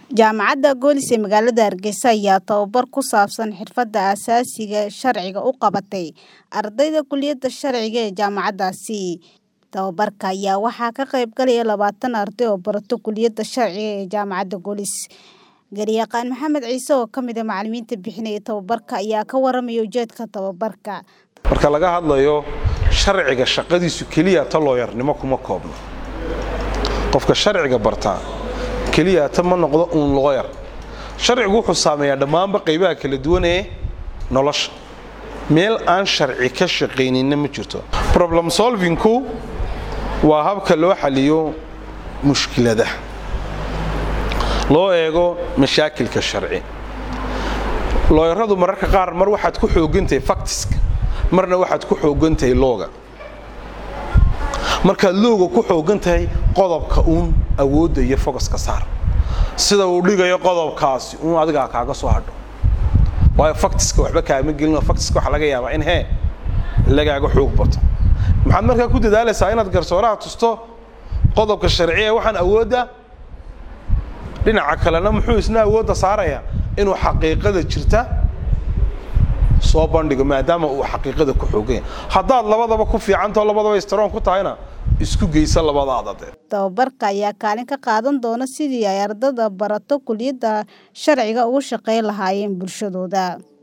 Jaamacadda Golis ee magaalada Hargeysa ayaa tababar ku saabsan xirfadda aasaasiga sharciga u qabatay ardayda kulliyadda sharciga ee jaamacaddaasi. Tababarka ayaa waxaa ka qayb galaya labaatan arday oo barata kulliyadda sharciga ee jaamacadda Golis. Garyaqaan Maxamed Ciise oo ka mid ah macallimiinta bixinaya tababarka ayaa ka waramaya ujeedka tababarka. marka laga hadlayo sharciga shaqadiisu keliya ta looyarnimo kuma koobno qofka sharciga bartaa keliya ta ma noqdo uun looyar sharcigu wuxuu saameeyaa dhammaanba qaybaha kala duwan ee nolosha meel aan sharci ka shaqayninna ma jirto problem solvingku waa habka loo xaliyo mushkiladaha loo eego mashaakilka sharci looyaradu mararka qaar mar waxaad ku xoogantahay factiska marna waxaad ku xoogantahay looga markaad looga ku xoogan tahay qodobka uun awoodda iyo fogaska saar sida uu dhigayo qodobkaasi uun adigaa kaaga soo hadho waayo factiska waxba kaama gelino factiska waxaa laga yaabaa in hee lagaaga xoog bato maxaad markaa ku dadaalaysaa inaad garsooraha tusto qodobka sharciya waxaan awoodda dhinaca kalena muxuu isna awoodda saarayaa inuu xaqiiqada jirta soo bandhigo maadaama uu xaqiiqada ku xoogan yahay haddaad labadaba ku fiicantao labadaba istroon ku tahayna isku geysa labadaada dee Tababarka ayaa kaalin ka qaadan doona sidii ay ardayda barato kulliyadda sharciga ugu shaqayn lahaayeen bulshadooda.